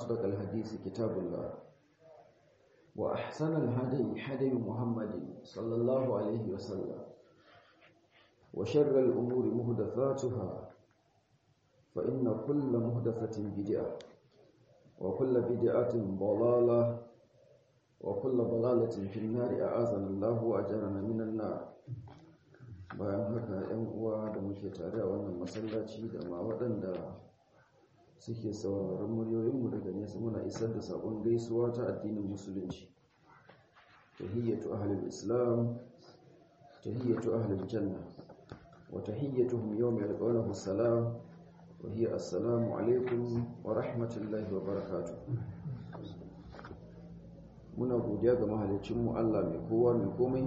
أصدق الحديث كتاب الله وأحسن الهدي هدي محمد صلى الله عليه وسلم وشر الأمور مهدثاتها فإن كل مهدثة بدعة وكل بدعة ضلالة وكل ضلالة في النار أعاذنا الله وأجرنا من النار bayan haka ‘yan uwa da muke tare a wannan masallaci da ma waɗanda suke sauraron muryoyinmu daga nesa muna isar da saƙon gaisuwa ta addinin musulunci tahiyyatu ahlul islam tahiyyatu ahlul janna wa tahiyyatuhum yawma yalqawnahu salam wa hiya assalamu alaikum wa rahmatullahi wa barakatuh muna godiya ga mahalicinmu Allah mai kowa mai komai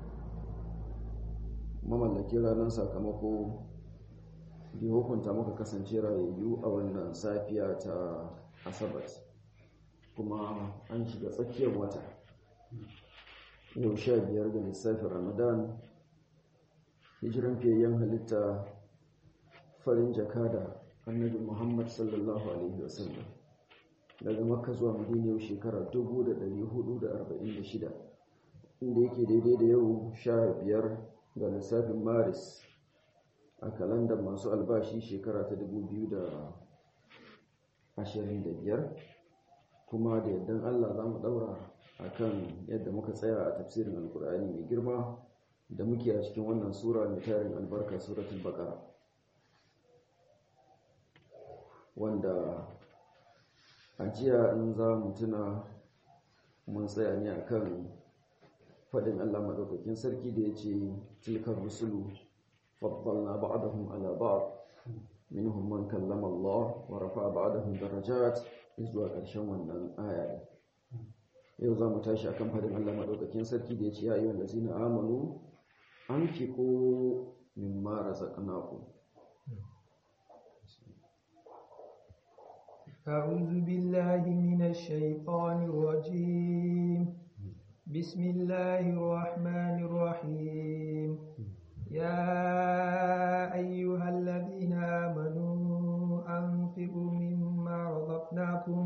mamallaki ranar sakamako da hukunta muka kasance rayayyu a wannan safiya ta asabat kuma an shiga tsakiyar wata yau sha biyar ga lissafin ramadan hijiran fiyayyen halitta farin jakada annabi muhammad sallallahu alaihi wasallam daga makka zuwa madina yau shekara 1446 inda yake daidai da yau sha biyar ga lissafin maris a kalandar masu albashi shekara ta 2025 kuma da yaddan allah za mu daura a kan yadda muka tsaya a tafsirin alkur'ani mai girma da muke a cikin wannan sura mai tarin albarka suratul baqara wanda a jiya in za mu tuna mun tsaya ne akan fadin Allah madaukakin sarki da ya ce tilkar rusulu faddalna ba'dahum ala ba'd minhum man kallama Allah wa rafa'a ba'dahum darajat zuwa ƙarshen wannan aya yau za mu tashi akan fadin Allah madaukakin sarki da ya ce ya ayyuhal ladzina amanu anfiqu mimma razaqnakum أعوذ بالله من الشيطان الرجيم بسم الله الرحمن الرحيم يا أيها الذين آمنوا أنفقوا مما رزقناكم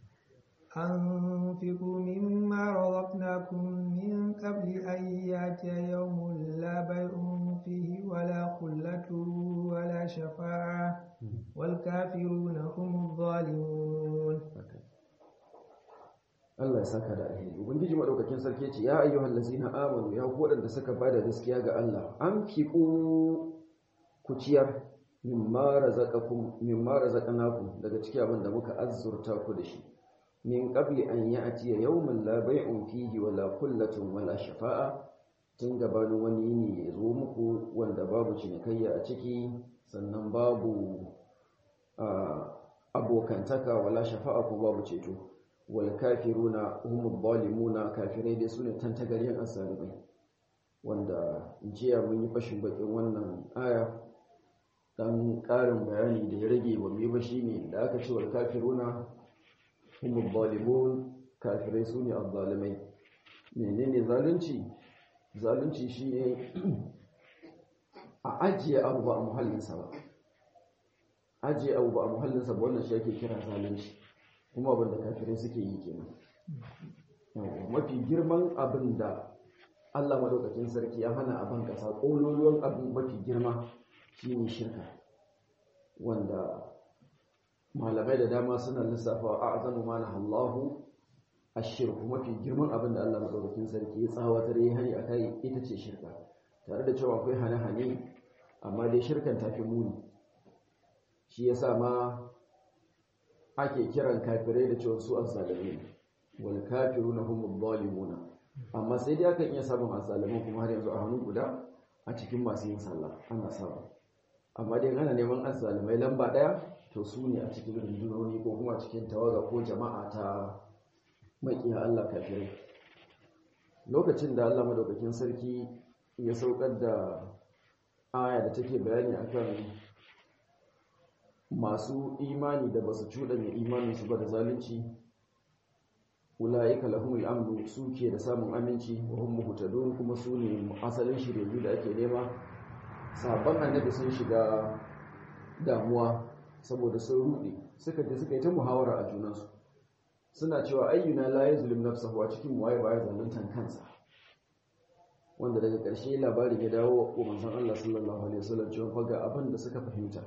أنفقوا مما رزقناكم من قبل أن يأتي يوم لا بيع فيه ولا خلة ولا شفاعة والكافرون هم الظالمون Allah ya saka da alheri ubangiji madaukakin sarki ya ce ya ayyuhal ladzina amanu ya ku wadanda suka bada gaskiya ga Allah an fiqu ku ciyar mimma razaqakum mimma razaqnakum daga cikin abin da muka azzurta ku da shi min qabli an ya'tiya yawmun la bay'un fihi wala kullatun wala shafa'a tun gabanin wani yini ya zo muku wanda babu cinikayya a ciki sannan babu abokantaka wala shafa'a ko babu ceto wal kafiruna humul zalimuna kafirai dai sune tantagaryen asalimai wanda jiya mun yi fashin bakin wannan aya dan karin bayani da ya rage wa mai ba shine da aka ce wal kafiruna humul zalimun kafirai sune azzalimai menene zalunci zalunci shine a ajiye abu ba a muhallinsa ba ajiye abu ba a muhallinsa ba wannan shi ake kira zalunci kuma abin da kafirai suke yi kenan mafi girman abin da Allah madaukakin sarki ya hana abin kasa ƙololuwan abin mafi girma shine shirka wanda malamai da dama suna lissafa a azamu ma na Allahu ashirku mafi girman abin da Allah madaukakin sarki ya tsawatar ya hari akai ita ce shirka tare da cewa akwai hane-hane amma dai shirkan tafi muni shi yasa ma ake kiran kafirai da cewa su azzalimin wal kafiruna humuz zalimuna amma sai dai akan iya samun azzalimin kuma har yanzu a hannu guda a cikin masu yin sallah ana samu amma dai ana neman azzalimai lamba daya to su ne a cikin rundunoni ko kuma cikin tawaga ko jama'a ta makiya Allah kafirai lokacin da Allah madaukakin sarki ya saukar da aya da take bayani akan masu imani da basu cuɗanya imaninsu ba da zalunci ula'ika lahumul amnu suke da samun aminci wa hum muhtadun kuma su ne asalin shirye da ake nema sabon annabi sun shiga damuwa saboda sun rude suka je suka yi ta muhawara a junansu suna cewa ayyuna la yazlim nafsahu a cikin waye baya zaluntan kansa wanda daga ƙarshe labarin ya dawo wa manzon Allah sallallahu alaihi wasallam cewa faga abin da suka fahimta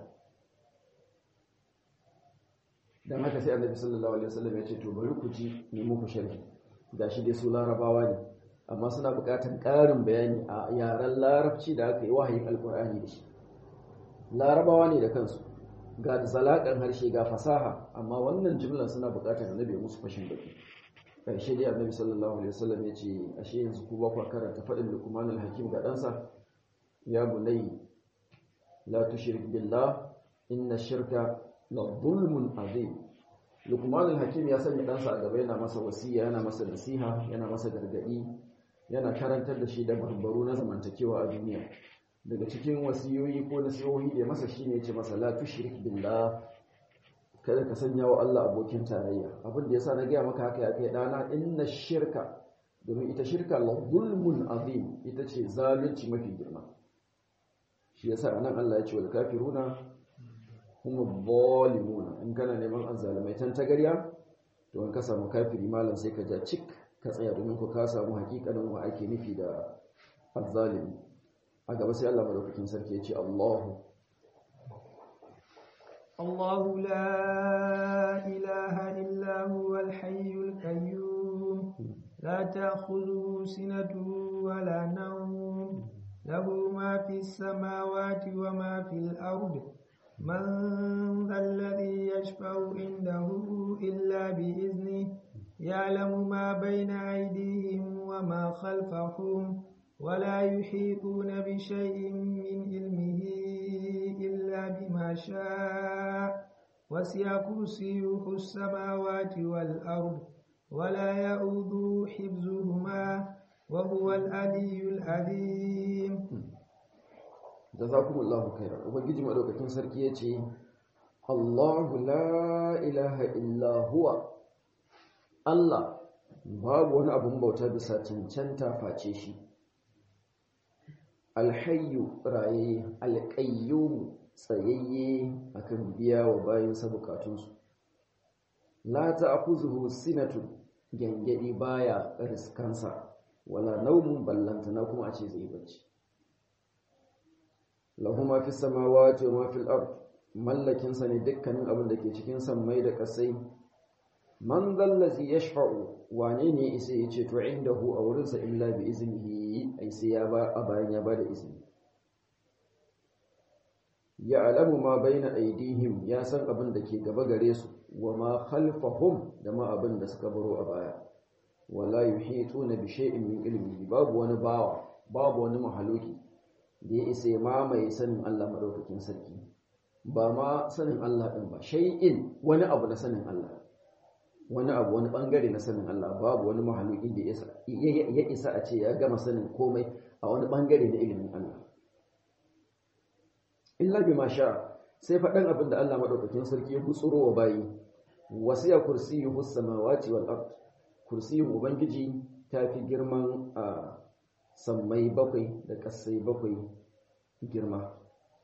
dan haka sai annabi sallallahu alaihi wasallam ya ce to bari ku ji ne muku sharhi gashi dai su larabawa ne amma suna buƙatar ƙarin bayani a yaren larabci da aka yi wahayin alƙur'ani da shi larabawa ne da kansu ga zalaƙan harshe ga fasaha amma wannan jimlar suna buƙatar annabi musu fashin baki ƙarshe dai annabi sallallahu alaihi wasallam ya ce ashe yanzu ku ba ku karanta faɗin luqman al-hakim ga ɗansa ya bunai la tushrik billah inna shirka la zulmun azim luqman al-hakim ya sanya ɗansa a gaba yana masa wasiya yana masa nasiha yana masa gargaɗi yana karantar da shi da barbaru na zamantakewa a duniya daga cikin wasiyoyi ko nasihohi da masa shine ya ce masa la tushrik billah kada ka sanya wa Allah abokin tarayya abin da yasa na gaya maka haka ya kai dana inna shirka domin ita shirka la zulmun azim ita ce zalunci mafi girma shi yasa anan Allah ya ce wal kafiruna hum zalimuna in kana neman azzalimai tan tagarya to in ka samu kafiri malam sai ka ja cik ka tsaya domin ku ka samu hakikanin wa ake nufi da azzalimi a gaba sai Allah madaukakin sarki ya ce Allahu الله لا إله إلا هو الحي القيوم لا تأخذه سنة ولا نوم له ما في السماوات وما في الأرض من ذا الذي يشفع عنده إلا بإذنه يعلم ما بين أيديهم وما خلفهم ولا يحيطون بشيء من علمه إلا بما شاء وسع كرسيه السماوات والأرض ولا يؤوده حفظهما وهو العلي العظيم jazakumullahu khairan ubangiji madaukakin sarki yace Allahu la ilaha illa huwa Allah babu wani abun bauta bisa cancanta face shi alhayyu raye alqayyum tsayayye akan biya wa bayansa bukatunsu la ta'khuzuhu sinatun gangadi baya riskansa wala naumun ballantana kuma a ce zai bacci lahu ma fi samawati wa ma fil ard mallakin sa ne dukkanin abin da ke cikin sammai da kasai man zallazi yashfa'u wane ne isa ya ce to indahu a wurin sa illa bi iznihi ai sai ya ba a bayan ya ba da izini ya alamu ma baina aidihim ya san abin da ke gaba gare su wa ma khalfahum da ma abin da suka baro a baya wala yuhituna bi shay'in min ilmihi babu wani bawa babu wani mahaluki da ya isa mamaye sanin Allah madaukakin sarki ba ma sanin Allah din ba shay'in wani abu na sanin Allah wani abu wani bangare na sanin Allah babu wani mahaluki da ya isa a ce ya gama sanin komai a wani bangare na ilimin Allah illa bima sha sai faɗan abin da Allah madaukakin sarki ya gutsuro wa bayi wasiya kursiyuhu samawati wal ard kursiyin ubangiji ta fi girman a sammai bakwai da ƙasai bakwai girma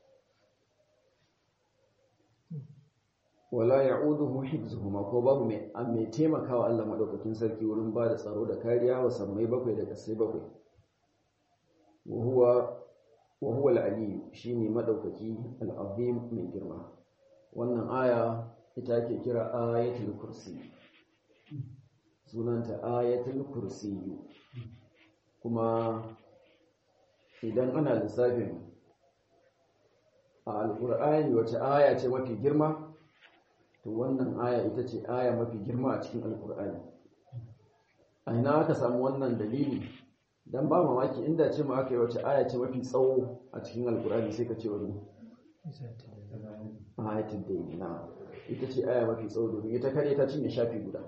wala ya'uduhu hifzuhuma ko babu mai mai taimakawa Allah madaukakin sarki wurin ba da tsaro da kariya wa sammai bakwai da ƙasai bakwai wa huwa wa huwa al-ali shine madaukaki al-azim mai girma wannan aya ita ake kira ayatul kursi sunanta ayatul kursiyu kuma idan ana lissafin a alkur'ani wace aya ce mafi girma to wannan aya ita ce aya mafi girma a cikin alkur'ani a ina aka samu wannan dalili dan ba mamaki inda ce ma aka yi wace aya ce mafi tsawo a cikin alkur'ani sai ka ce wani ayatul da na ita ce aya mafi tsawo domin ita kare ta cinye shafi guda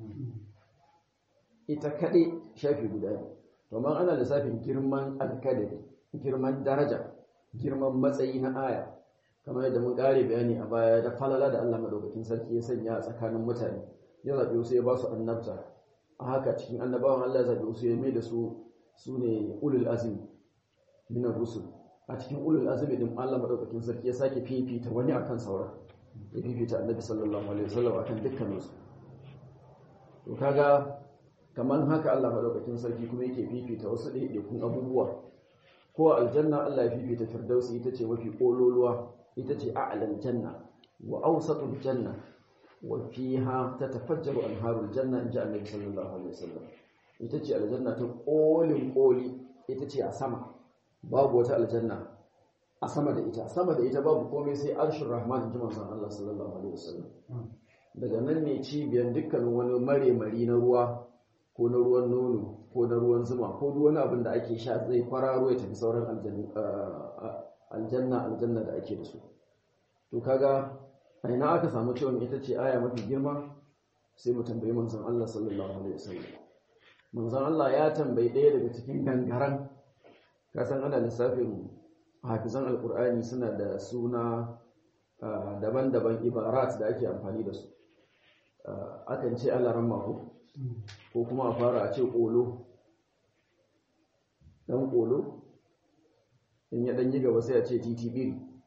ita kaɗai shafi guda ne domin ana lissafin girman alkadari girman daraja girman matsayi na aya kamar yadda mun ƙare bayani a baya da falala da Allah madaukakin sarki ya sanya a tsakanin mutane ya zaɓi wasu ya ba su annabta a haka cikin annabawan Allah ya zaɓi wasu ya mai da su su ne ulul azmi min rusul a cikin ulul azmi din Allah madaukakin sarki ya sake fifita wani akan sauran ya fifita annabi sallallahu alaihi wasallam akan dukkaninsu to kaga kamar haka Allah madaukakin sarki kuma yake fifita wasu ɗaiɗaikun abubuwa ko aljanna Allah ya fifita firdausi ita ce mafi ƙololuwa ita ce a'lal janna wa awsatul janna wa fiha tatafajjaru anharul janna in ji annabi sallallahu alaihi wasallam ita ce aljanna ta ƙolin ƙoli ita ce a sama babu wata aljanna a sama da ita sama da ita babu komai sai arshin rahman ji manzon Allah sallallahu alaihi wasallam daga nan ne cibiyar dukkanin wani mare-mari na ruwa ko na ruwan nono ko na ruwan zuma ko duk wani abin da ake sha zai kwararo ya tafi sauran aljanna aljanna da ake da su to kaga a ina aka samu cewa ita ce aya mafi girma sai mu tambayi manzon Allah sallallahu alaihi wasallam manzon Allah ya tambayi ɗaya daga cikin gangaran ka san ana lissafin hafizan alkur'ani suna da suna daban-daban ibarat da ake amfani da su akan ce alaran mako ko kuma a fara a ce ƙolo ɗan ƙolo in ya ɗan yi gaba sai a ce ttb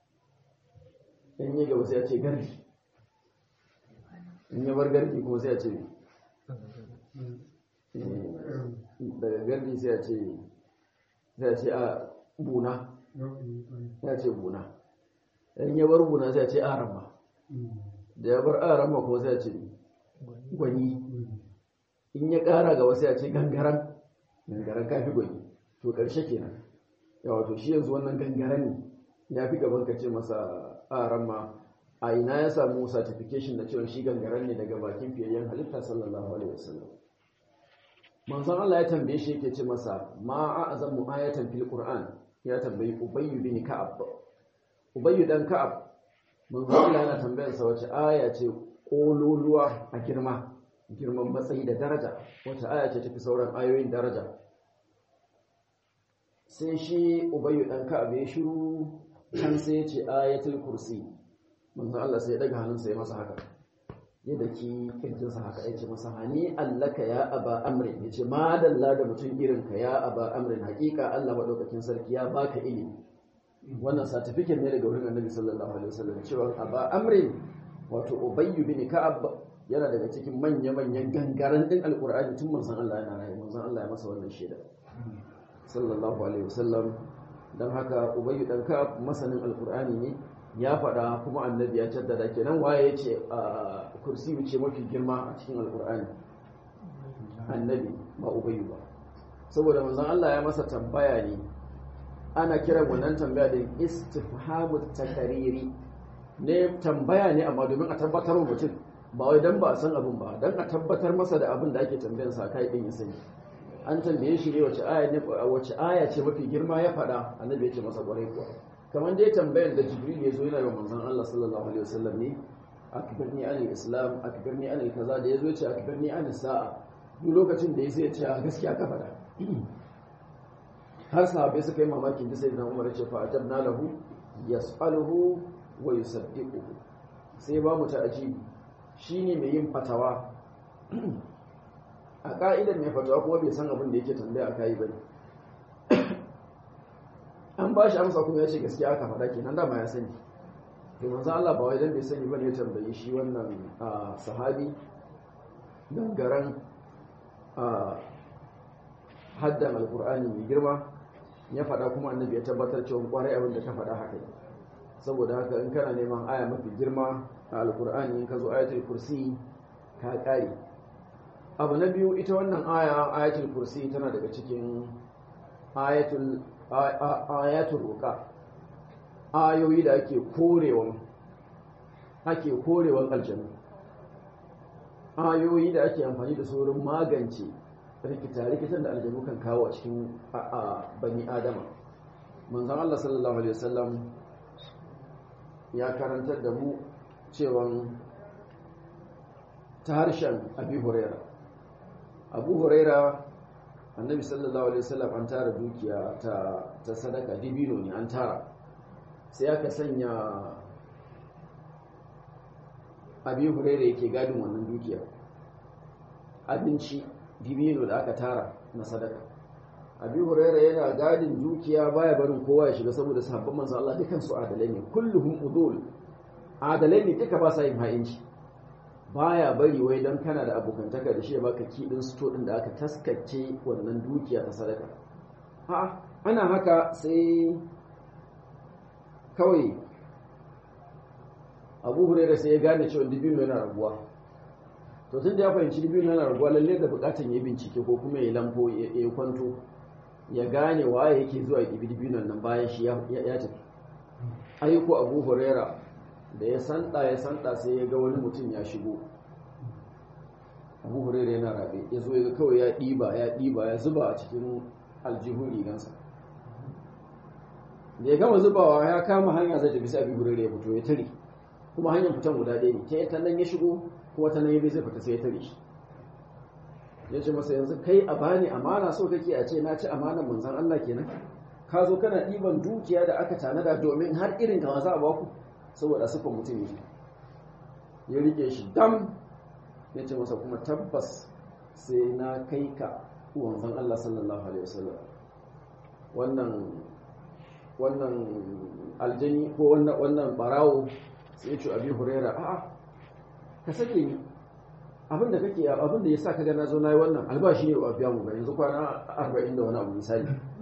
in yi gaba sai a ce gardi in ya bar gardi kuma sai a ce daga gardi sai a ce sai a ce a buna sai a ce buna in ya bar buna sai a ce arama da ya bar arama kuma sai a ce gwani in ya ƙara ga wasu ya ce gangaren gangaren kafi gwani to ƙarshe kenan ya wato shi yanzu wannan gangaren ya fi gaban ka ce masa arama a ina ya samu certification da cewa shi gangaren ne daga bakin fiyayyen halitta sallallahu alaihi wasallam manzon Allah ya tambaye shi yake ce masa ma a'zamu ayatan fil qur'an ya tambayi ubayy bin ka'ab ubayy dan ka'ab manzon Allah yana tambayar sa wace aya ce kololuwa a girma girman matsayi da daraja wace aya ce tafi sauran ayoyin daraja sai shi ubayy dan ka'ab ya shiru kan sai ya ce ayatul kursi manzon Allah sai ya daga hannunsa ya masa haka ya daki kirjinsa haka ya ce masa hani allaka ya aba amrin ya ce madalla da mutum irinka ya aba amrin hakika Allah maɗaukakin sarki ya baka ilimi wannan satifiket ne daga wurin annabi sallallahu alaihi wasallam cewa aba amrin wato ubayyu bin ka'ab yana daga cikin manya-manyan gangaren din alqur'ani tun manzon Allah yana rayu manzon Allah ya masa wannan shaida sallallahu alaihi wasallam dan haka ubayyu dan ka'ab masanin alqur'ani ne ya faɗa kuma annabi ya jaddada kenan waye ya ce a kursi ce mafi girma a cikin alkur'ani annabi ba ubayu ba saboda manzon Allah ya masa tambaya ne ana kiran wannan tambaya da istifhamu takariri ne tambaya ne amma domin a tabbatar wa mutum ba wai dan ba a san abin ba dan a tabbatar masa da abin da ake tambayar sa kai din ya sani an tambaye shi ne wace aya ne wace aya ce mafi girma ya faɗa annabi ya ce masa kwarai kuwa kamar dai tambayar da jibril ya zo yana yi manzon Allah sallallahu alaihi wasallam ne akbirni anil islam akbirni anil kaza da yazo ya ce akbirni anil sa'a duk lokacin da ya sai ya ce gaskiya ka faɗa har sahabbai suka yi mamakin da sai na umar ya ce fa atabna lahu yas'aluhu wa yusaddiquhu sai ba mu ta'ajibi shine mai yin fatawa a ka'idar mai fatawa kuma bai san abin da yake tambaya a kai bane an ba shi amsa kuma ya ce gaskiya aka faɗa kenan dama ya sani to manzo Allah ba wai dan bai sani bane ya tambayi shi wannan sahabi dangaren haddan alqur'ani mai girma ya faɗa kuma annabi ya tabbatar cewa kwarai abin da ka faɗa haka ne saboda haka in kana neman aya mafi girma a alqur'ani in ka zo ayatul kursi ka kare abu na biyu ita wannan aya ayatul kursi tana daga cikin ayatul ayatul ruqa ayoyi da ake korewan ake korewan aljanna ayoyi da ake amfani da su wurin magance rikita-rikitan da aljanu kan kawo a cikin bani adama manzon Allah sallallahu alaihi wasallam ya karantar da mu cewan ta harshen abi huraira abu huraira annabi sallallahu alaihi wasallam an tara dukiya ta ta sadaka dibino ne an tara sai aka sanya abi huraira yake gadin wannan dukiya abinci dibino da aka tara na sadaka abi huraira yana gadin dukiya baya barin kowa ya shiga saboda sahabban manzo Allah dukan su adalai ne kulluhum udul adalai ne duka ba sa yin ha'inci baya bari wai don kana da abokantaka da shi ya baka kiɗin sto ɗin da aka taskace wannan dukiya ta sadaka a'a ana haka sai kawai abu hurera sai ya gane cewa dibino yana raguwa to tun da ya fahimci dibino yana raguwa lalle da bukatan ya bincike ko kuma ya lambo ya kwanto ya gane waye yake zuwa gibi dibinon nan bayan shi ya tafi aiko abu hurera da ya santa ya santa sai ya ga wani mutum ya shigo abu hurera yana rabe ya zo ya kawai ya ɗiba ya ɗiba ya zuba a cikin aljihun rigansa da ya gama zubawa ya kama hanya zai tafi sai abu hurera ya fito ya tare kuma hanyar fitan guda ɗaya ne ta yi ta nan ya shigo kuma ta nan ya bai zai fita sai ya tare shi ya ce masa yanzu kai a bani amana so kake a ce na ci amanar manzan Allah kenan ka zo kana ɗiban dukiya da aka tanada domin har irin ka za a baku saboda sufan mutum ne ya rike shi dam ya ce masa kuma tabbas sai na kai ka wanzan Allah sallallahu alaihi wasallam wannan wannan aljani ko wannan wannan barawo sai ya ce abi huraira a'a ka sake ni abin da kake abin da yasa kaga na zo nayi wannan albashi ne ba biya mu ba yanzu kwana 40 da wani abu misali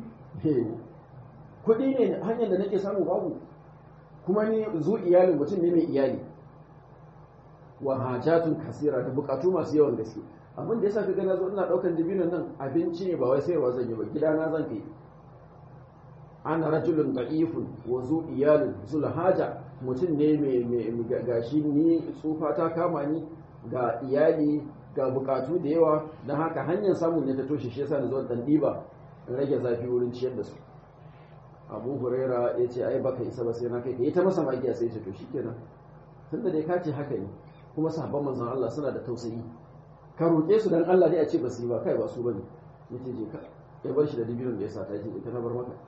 kuɗi ne hanyar da nake samu babu kuma ni zu iyali mutum ne mai iyali wa hajatun kasira da bukatu masu yawan gaske abin da yasa kaga na zo ina daukan dibinan nan abinci ne ba wai sayarwa zan yi ba gidana zan kai ana rajulun da'ifun wa zu iyalin zul haja mutum ne mai gashi ni tsufa ta kama ni ga iyali ga bukatu da yawa don haka hanyar samun ne ta toshe shi yasa na zo dan diba rage zafi wurin ciyar da su abu huraira ya ce ai baka isa ba sai na kai ka ta masa magiya sai ce to shikenan tunda dai ka ce haka ne kuma sahabban manzon Allah suna da tausayi ka roƙe su dan Allah dai a ce ba su yi ba kai ba su bane yace je ka ya bar shi da dibinin da ya sata ce ita na bar maka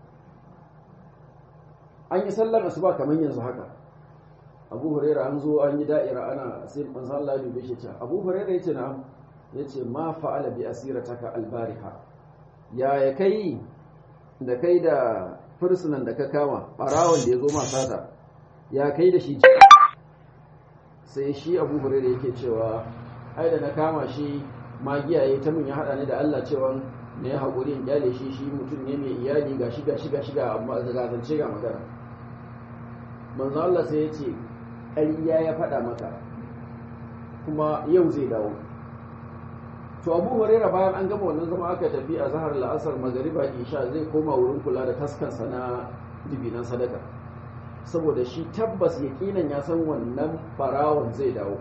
an yi sallar asuba kamar yanzu haka abu huraira an zo an yi da'ira ana sai manzo Allah ya dube shi ce abu huraira yace na yace ma fa'ala bi asirataka albariha ya ya kai da kai da fursunan da ka kama barawon da ya zo ma sata ya kai da shi sai shi abu huraira yake cewa ai da na kama shi magiya yayi ta mun ya hada ni da Allah cewa ne haƙuri in kyale shi shi mutum ne mai iyali ga shiga shiga shiga amma ga zance ga magana manzo Allah sai ya ce ƙarya ya faɗa maka kuma yau zai dawo to abu huraira bayan an gama wannan zama aka tafi a zahar la'asar magariba isha zai koma wurin kula da taskansa na dibinan sadaka saboda shi tabbas yaƙinan ya san wannan barawon zai dawo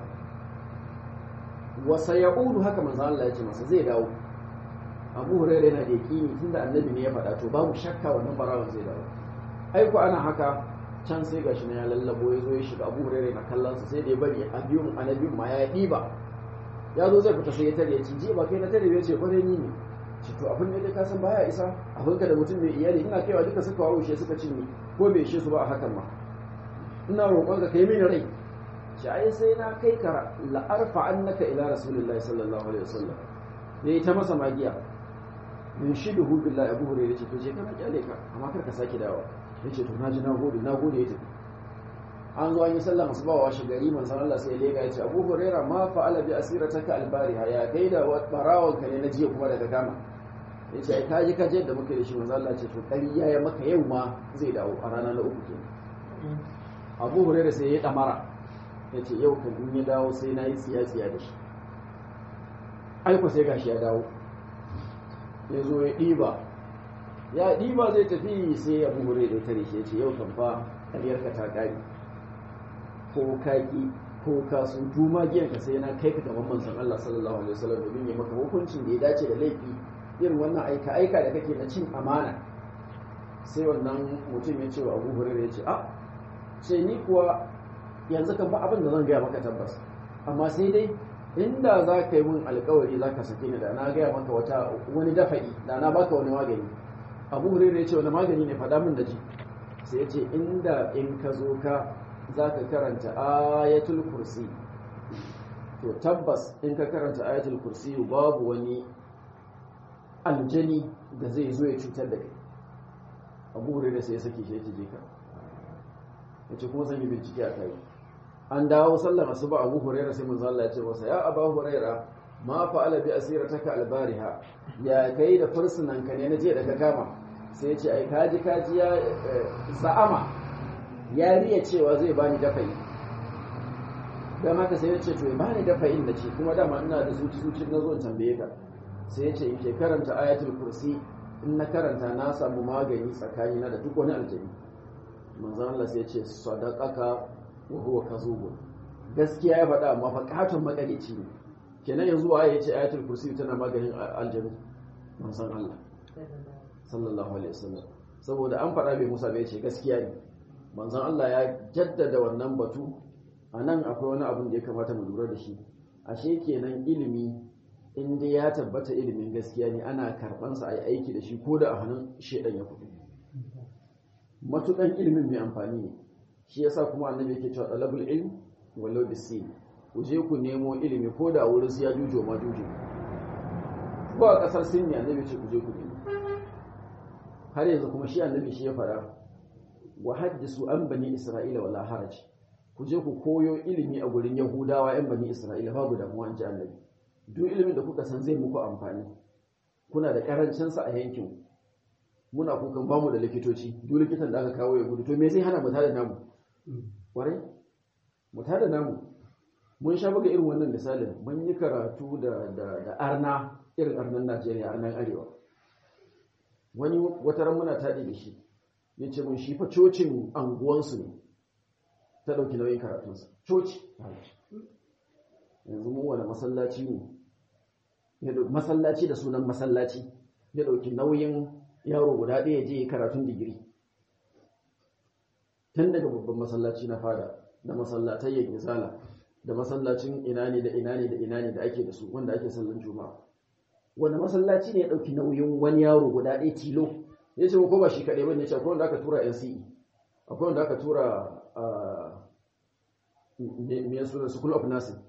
wasa ya'udu haka manzo Allah ya ce masa zai dawo abu huraira yana da yaƙini tunda annabi ne ya faɗa to babu shakka wannan barawon zai dawo aiko ana haka can sai gashi na ya lallabo ya zo ya shiga abu hurairu na kallonsa sai da ya bari a biyun a na biyun ma ya ɗiba ya zo zai fita sai ya tare ya ci ji ba kai na tare ya ce kwarai ni ne ci to abin da ka san baya isa abin ka da mutum mai iyali ina kaiwa duka suka wawushe suka cinye ko bai ishe su ba a hakan ma ina roƙon ka kai mini rai shi ai sai na kai ka la'arfa annaka ila rasulullahi sallallahu alaihi wasallam da ya ta masa magiya min shiduhu billahi abu hurairu ce to je kana kyale ka amma kar ka sake dawo ya ce to na ji na gode na gode ya tafi an zo an yi sallah masu bawa shi gari manzon Allah sai ya lega ya ce Abu Huraira ma fa'ala bi asirataka albariha ya kai da barawon ka ne na jiya kuma daga gama ya ce ai ka ji ka je da muke da shi manzon Allah ce to ƙarya ya maka yau ma zai dawo a rana na uku kenan Abu Huraira sai ya damara ya ce yau kan in ya dawo sai na yi tsiya tsiya da shi aiko sai gashi ya dawo ya zo ya ɗiba ya ɗiba zai tafi sai abu hure da tare shi ce yau kan fa ƙaryarka ta ƙari ko kaki ko kasu duma giyanka sai na kai ka gaban manzon Allah sallallahu alaihi wasallam domin ya maka hukuncin da ya dace da laifi irin wannan aika aika da kake na cin amana sai wannan mutum ya ce wa abu hure ya ce a ce ni kuwa yanzu kan ba abin da zan gaya maka tabbas amma sai dai inda za ka yi min alkawari za ka sake ni da na gaya maka wata wani dafa'i da na baka wani magani abu hurairu ya ce wani magani ne faɗa min da ji sai ya ce inda in ka zo ka za ka karanta ayatul kursi to tabbas in ka karanta ayatul kursi babu wani aljani da zai zo ya cutar da kai abu hurairu sai ya sake shi ya ce je ka ya ce kuma zan yi bincike a kai an dawo sallar asuba Abu Hurairah sai manzo Allah ya ce masa ya Abu Hurairah ma fa'ala bi asirataka albariha ya kai da fursunan ka ne na je da ka kama sai ya ce ai kaji kaji ya sa'ama ya riya cewa zai bani dafa'i dan haka sai ya ce to ya bani dafa'in da ce kuma dama ina da zuci zuci na zo in tambaye ka sai ya ce in ke karanta ayatul kursi in na karanta na samu magani tsakanina da duk wani aljani manzo Allah sai ya ce sadaqaka wa huwa kazubun gaskiya ya faɗa amma fa katon makalici ne kenan yanzu waye ya ce ayatul kursi tana maganin aljanu manzon Allah sallallahu alaihi wasallam saboda an faɗa bai Musa bai ce gaskiya ne manzon Allah ya jaddada wannan batu a nan akwai wani abin da ya kamata mu lura da shi ashe kenan ilimi in dai ya tabbata ilimin gaskiya ne ana karɓansa a yi aiki da shi ko da a hannun shaidan ya fito matukan ilimin mai amfani ne shi yasa kuma annabi yake cewa talabul ilm walau bisin ku je ku nemo ilimi ko da wurin su ya jujo ma jujo ko a kasar sin ne annabi ce ku je ku nemo har yanzu kuma shi annabi shi ya fara wa haddisu an bani isra'ila wala haraj ku je ku koyo ilimi a gurin yahudawa yan bani isra'ila babu damuwa an ji annabi duk ilimin da kuka san zai muku amfani kuna da karancin sa a yankin muna kukan bamu da likitoci duk likitan da aka kawo ya gudu to me zai hana mu tada namu kwarai mu tada namu mun sha buga irin wannan misalin mun yi karatu da da da arna irin arnan Najeriya arnan arewa wani wata ran muna tadi da shi yace mun shi fa cocin anguwansu ne ta dauki nauyin karatunsa coci yanzu mu wani masallaci ne masallaci da sunan masallaci ya dauki nauyin yaro guda ɗaya je karatun digiri tun daga babban masallaci na fada da masallatai ya gizala da masallacin ina ne da ina ne da ina ne da ake da su wanda ake sallan juma'a wanda masallaci ne ya ɗauki nauyin wani yaro guda ɗaya tilo ya ce ko ba shi kaɗai bane ya ce akwai wanda aka tura NCE akwai wanda aka tura me suna school of nursing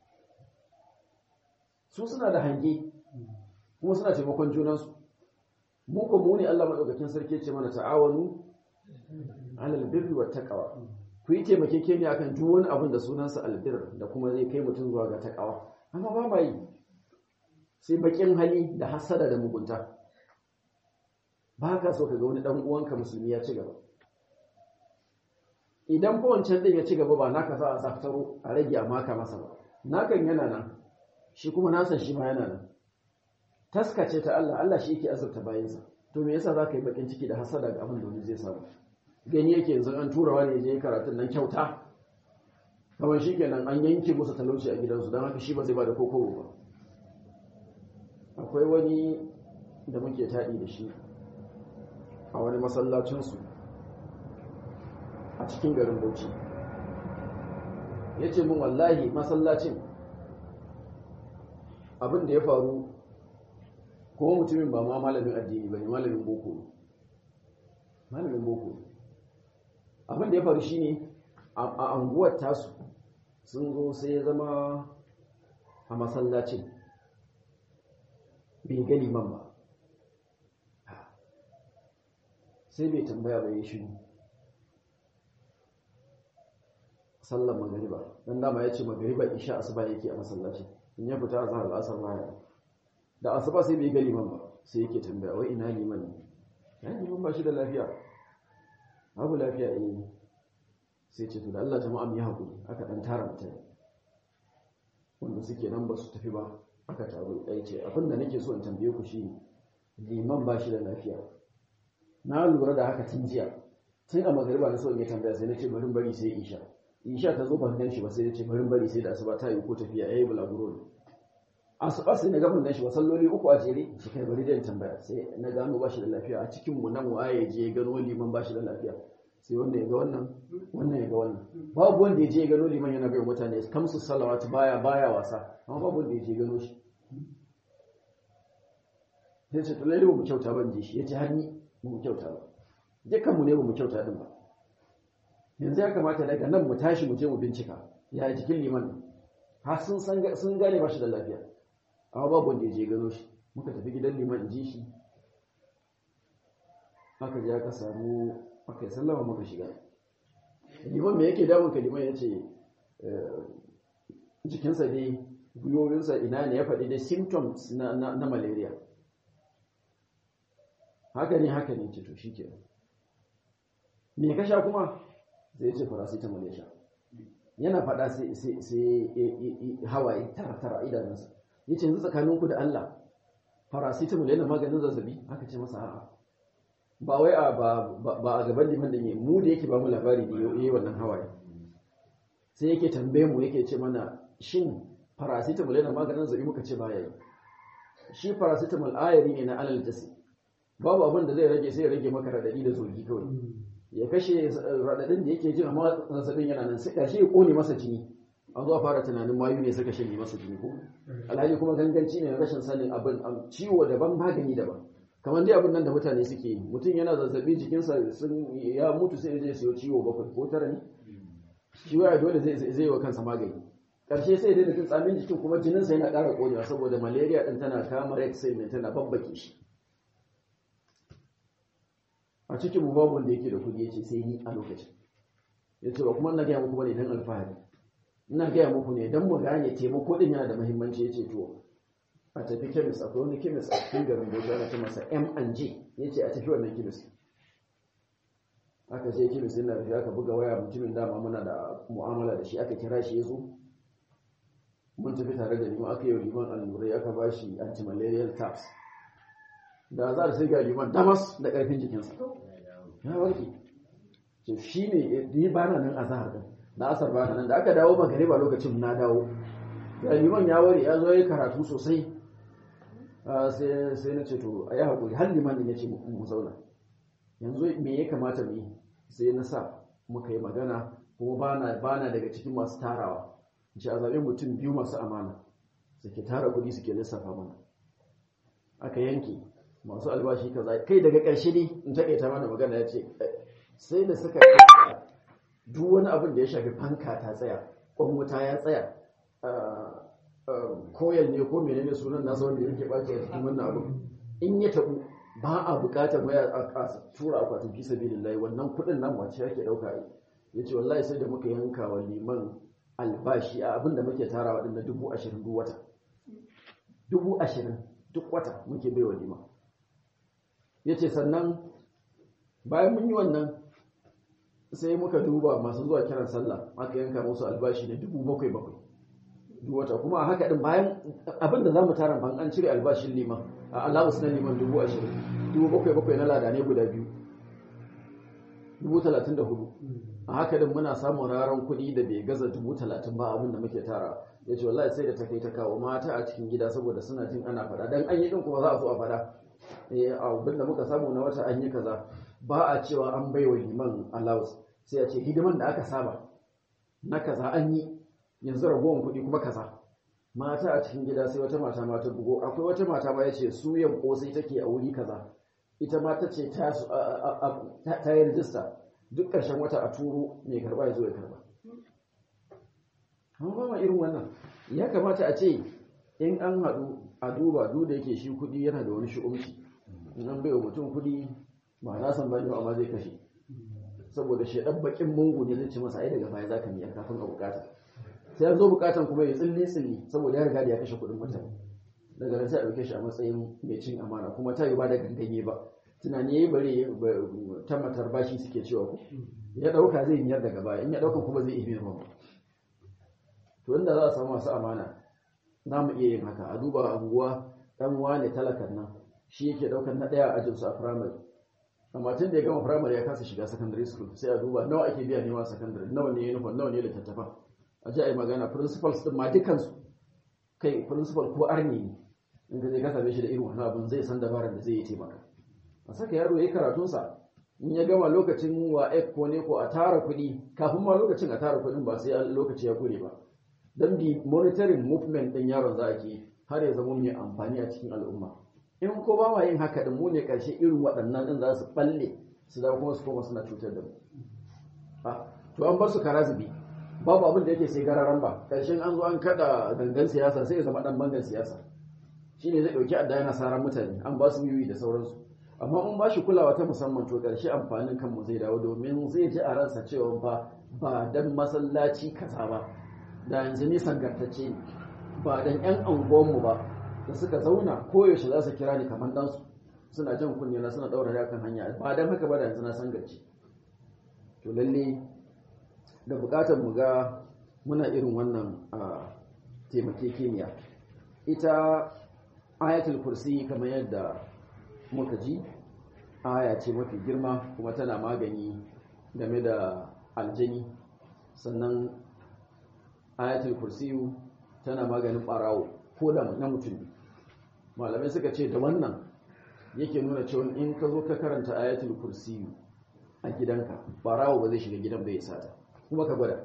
su suna da hange kuma suna taimakon junansu mu ko mu ne Allah madaukakin sarki ce mana ta'awanu alal birri wat taqwa ku yi taimakekeniya akan duk wani abin da sunansa albir da kuma zai kai mutum zuwa ga taqwa amma ba ma yi sai bakin hali da hasada da mugunta ba ka so ka ga wani dan uwanka musulmi ya ci gaba idan fa wancan din ya ci gaba ba naka za a saftaro a rage a maka masa ba nakan yana nan shi kuma nasan shi ma yana nan taskace ta Allah Allah shi yake azurta bayansa to me yasa zaka yi bakin ciki da hasada ga abin da wani zai samu gani yake yanzu an tura wani je karatun nan kyauta kamar shikenan an yanke musu talauci a gidansu don haka shi ba zai ba da kokobo ba akwai wani da muke taɗi da shi a wani masallacinsu a cikin garin Bauchi ya ce min wallahi masallacin abin da ya faru kuma mutumin ba ma malamin addini ba ne malamin boko malamin boko abin da ya faru shine a anguwar tasu sun zo sai ya zama a masallacin bai gani man ba sai bai tambaya ba ya shiru sallar magariba dan dama ya ce magariba isha asuba yake a masallacin in ya fita a zahar al'asar baya da asuba sai bai ga liman ba sai yake tambaya wai ina liman ne ya liman ba shi da lafiya babu lafiya eh sai ce to da Allah jama'a mu yi hakuri aka dan tara mutane wanda suke nan ba su tafi ba aka taru ɗaya ce abin da nake so in tambaye ku shi liman ba shi da lafiya na lura da haka tun jiya tun a magariba na so in yi tambaya sai na ce bari bari sai isha isha ta zo ban gan shi ba sai na ce bari bari sai da asuba ta yi ko tafiya yayi bulaguro ne asuba sai na ga ban gan shi ba salloli uku a jere shi kai bari da tambaya sai na gano ba shi da lafiya a cikin mu nan waye je gano liman ba shi da lafiya sai wanda ya ga wannan wannan ya ga wannan babu wanda ya je gano liman yana bai mutane kamsu salawatu baya baya wasa amma babu wanda ya je gano shi sai ce to lalle ba mu kyauta ban je shi yace har ni ba mu kyauta ba dukkan mu ne ba mu kyauta din ba yanzu ya kamata daga nan mu tashi mu je mu bincika ya jikin liman har sun san sun gane ba shi da lafiya amma babu wanda ya je gano shi muka tafi gidan liman in ji shi aka je aka samu aka yi sallama muka shiga liman me yake damun ka liman ya ce jikinsa dai gwiwowinsa ina ne ya faɗi dai symptoms na, na, na malaria haka ne haka ne ce to shi ke me ka sha kuma sai ya ce paracetamol ya sha yana faɗa sai hawaye tara tara idanunsa ya ce yanzu tsakaninku da Allah paracetamol yana maganin zazzabi aka ce masa a'a ba wai a ba a gaban liman da ne mu da yake ba mu labari da yi wannan hawaye sai yake tambaye mu yake ce mana shin paracetamol yana maganin zazzabi muka ce baya yi shi paracetamol ayari ne na alal jasi babu abin da zai rage sai ya rage maka radadi da zogi kawai ya kashe radadin da yake jin amma zazzabin yana nan sai kashi ya kone masa jini an zo a fara tunanin mayu ne suka shanye masa jini ko alhali kuma ganganci ne rashin sanin abin ciwo daban magani daban kamar dai abin nan da mutane suke yi mutum yana zazzabi jikinsa sun ya mutu sai zai siyo ciwo bakwai ko tara ne shi waya dole zai zai wa kansa magani karshe sai dai jin tsamin jikin kuma jininsa yana ƙara konewa saboda malaria din tana kama red cell ne tana babbake shi a cikin mu babu wanda yake da kudi yace sai ni a lokacin yace ba kuma na ga muku bane dan alfahari ina gaya muku ne don mu gane taimako din yana da muhimmanci ya ce to a tafi kemis akwai wani kemis a cikin garin bauchi ana ce masa m&j ya ce a tafi wannan kemis aka je kemis yana da aka buga waya mutumin dama muna da mu'amala da shi aka kira shi ya zo mun tafi tare da liman aka yi liman allurai aka ba shi antimalarial tabs da za a sai ga liman damas da ƙarfin jikinsa ya warke shi ne ni ba na nan a zahar din na asar ba nan da aka dawo magariba lokacin na dawo ya liman ya ware ya zo ya karatu sosai sai na ce to a yi haƙuri har liman din ya ce mu zauna yanzu me ya kamata mu yi sai na sa muka yi magana kuma ba na daga cikin masu tarawa ce a zaɓe mutum biyu masu amana suke tara kuɗi suke lissafa mana aka yanke masu albashi kaza kai daga ƙarshe ne in taƙaita mana magana ya ce sai da suka duk wani abin da ya shafi fanka ta tsaya kwan wuta ya tsaya koyal ne ko menene sunan nasa wanda yake ɓace a cikin wannan abu in ya taɓu ba a buƙatar waya a tura akwatin fi sabilillahi wannan kuɗin nan wace yake ɗauka yi ya ce wallahi sai da muka yanka wa liman albashi a abin da muke tarawa ɗin na dubu ashirin duk wata dubu ashirin duk wata muke bai wa liman ya ce sannan bayan mun yi wannan sai muka duba masu zuwa kiran sallah aka yanka musu albashi na dubu bakwai bakwai duk wata kuma a haka din bayan abinda za mu tara ban an cire albashin liman a allowance na liman dubu ashirin dubu bakwai bakwai na lada ne guda biyu dubu talatin da hudu a haka din muna samun raran kuɗi da bai gaza dubu talatin ba abinda muke tara ya ce wallahi sai da ta kai ta kawo mata a cikin gida saboda suna jin ana faɗa dan an yi din kuma za a so a faɗa abin da muka samu na wata an yi kaza ba a cewa an bai wa liman allowance sai a ce hidiman da aka saba na kaza an yi yanzu ragowar kuɗi kuma kaza mata a cikin gida sai wata mata mata bugo akwai wata mata ma ya ce suyan kosai take a wuri kaza ita ma ta ce ta yi rijista duk ƙarshen wata a turo mai karba ya zo ya karba amma ba ma irin wannan ya kamata a ce in an haɗu a duba duk da yake shi kuɗi yana da wani shi'umci in an bai wa mutum kuɗi ba na san bani amma zai kashe saboda shaidan bakin mungu ne zai ci masa ai daga baya zaka miyar kafin a bukata sai an zo bukatan kuma ya tsilli tsilli saboda ya riga da ya kashe kuɗin mutane daga nan sai a ɗauke shi a matsayin mai cin amana kuma ta yi ba da ganganye ba tunani yayi bare ta matar bashi suke cewa ku ya ɗauka zai miyar daga baya in ya ɗauka kuma zai iya ba to inda za a samu masu amana za mu iya yin haka a duba anguwa ɗan wane talakan nan shi yake ɗaukar na ɗaya a ajinsu a firamare amma tun da ya gama firamare ya kasa shiga secondary school sai a duba nawa ake biya neman secondary nawa ne uniform nawa ne littattafan a ji a yi magana principals din ma dukansu kai principal ko arni ne in ka je ka same shi da irin wannan abin zai san dabarar da zai yi taimaka a saka yaro ya yi karatunsa in ya gama lokacin wa ko ne ko a tara kuɗi kafin ma lokacin a tara kuɗin ba sai lokaci ya kure ba don bi monitoring movement ɗin yaron za a ke har ya zama mai amfani a cikin al'umma in ko ba ma yin haka din mu ne karshe irin waɗannan din za su balle su da kuma su koma suna cutar da mu to an bar su karazubi babu abin da yake sai gararan ba karshen an zo an kada gangan siyasa sai ya zama dan bangan siyasa shine zai dauki adda yana saran mutane an ba su yuyi da sauransu amma mun ba shi kulawa ta musamman to karshe amfanin kanmu zai dawo domin zai ji a ransa cewa fa ba dan masallaci kaza ba da yanzu ni sangartacce ne ba dan yan anguwanmu ba da suka zauna koyaushe za su kira ni kamar ɗansu suna jan kunne na suna ɗaura da kan hanya ba dan haka ba da yanzu na sangarci to lalle da buƙatar mu ga muna irin wannan taimakekeniya ita ayatul kursi kamar yadda muka ji aya ce mafi girma kuma tana magani game da aljani sannan ayatul kursiyu tana maganin barawo ko da na mutum malamai suka ce da wannan yake nuna cewa in ka zo ka karanta ayatul kursiyu a gidanka barawo ba zai shiga gidan bai sata kuma ka gwada